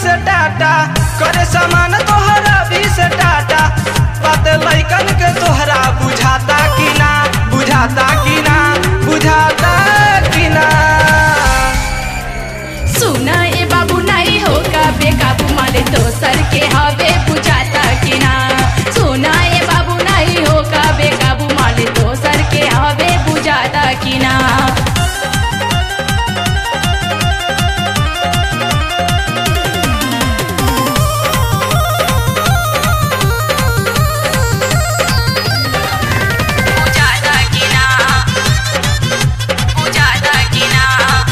से टाटा करे सामान तोहरा भी से टाटा बात लैकन के तोहरा बुझाता कि ना बुझाता कि ना बुझाता कि ना सुना ए बाबू नहीं होगा बेकाबू माले तो सर के हवे बुझाता कि ना सुना ए बाबू नहीं होगा बेकाबू माले तो सर के हवे बुझाता कि ना बुझाता कि ना बुझाता कि ना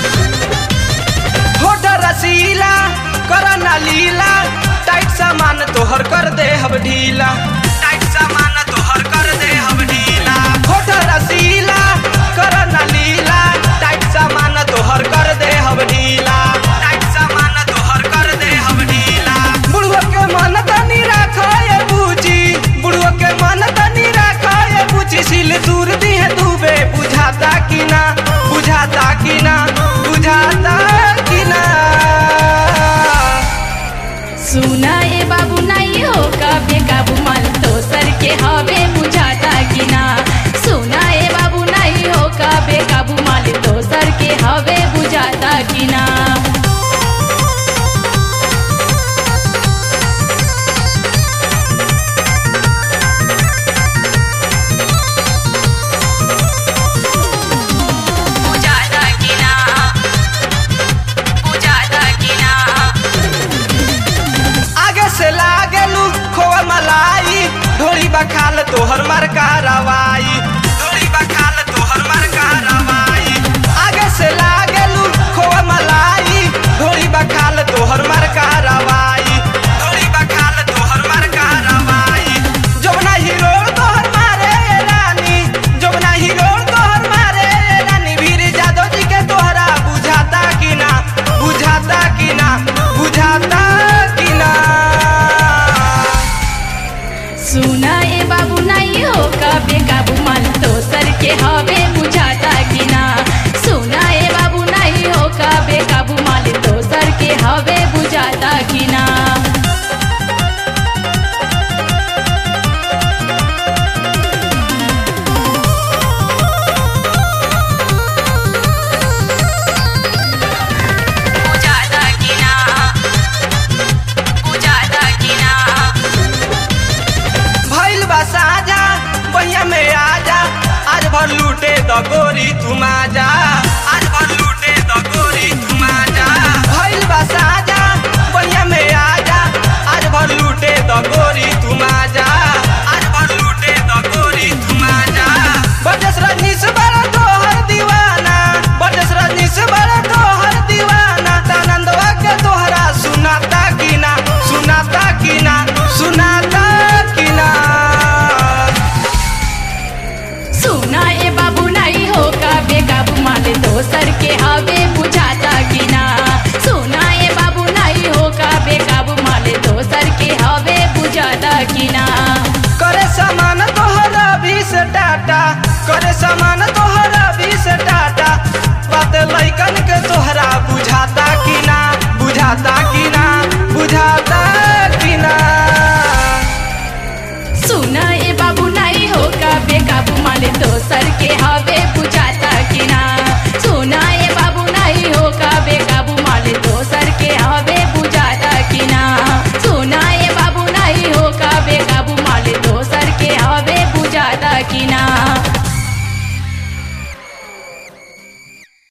होठ रसीला कर ना लीला टाइट सामान तोहर कर दे हम ढीला टाइट सामान तोहर कर दे हम ढीला होठ रसीला कर ना लीला टाइट सामान तोहर कर दे हम ढीला टाइट सामान तोहर कर दे हम ढीला बुढ़वा के मन तनी राखो ये बूझी बुढ़वा के मन तनी राखो ये बूझी सिल दूर दी है डूबे बुझाता कि ना बुझाता कि ना बुझाता कि ना सुना ए बाबू नहीं होगा बेकाबू माल तो सर के हवे बुझाता कि ना सुना ए बाबू नहीं होगा बेकाबू माल तो सर के हवे बुझाता कि ना बुझाता कि ना बुझाता कि ना आगे से लागेलू खोआ मलाई ढोली बखाल तोहर मर कारवाई ढोली बखाल तोहर मर कारवाई आगे से लागेलू खोआ मलाई ढोली बखाल तोहर मर कारवाई ढोली बखाल तोहर मर कारवाई जोबना हीरो तोहर मारे रानी जोबना हीरो तोहर मारे रानी वीर जादव जी के तोहरा बुझाता कि ना बुझाता कि ना बुझाता कि ना सुना ए बाबू नहीं होगा बेकाबू माल तो सर के हवे बुझाता कि ना सुना ए बाबू नहीं होगा बेकाबू माल तो सर के हवे बुझाता कि ना बुझाता कि ना बुझाता कि ना भइल बा साजा बहिया में आजा आज भर लूटे द गोरी तुम आजा आज भर लूटे द गोरी तुम आजा भइल बा साजा बहिया में आजा आज भर लूटे द गोरी तुम आजा आज भर लूटे द गोरी तुम आजा बजस रजनीश बड़ा तोहर दीवाना बजस रजनीश बड़ा तोहर दीवाना तानंदवा के तोहरा सुनाता कि ना सुनाता कि ना सुनाता कि ना सुना ए बाबू नहीं होगा बेकाबू माले तो सर के हवे बुझाता कि ना सुना ए बाबू नहीं होगा बेकाबू माले तो सर के हवे बुझाता कि ना करे सामान तोहरा भी से टाटा करे सामान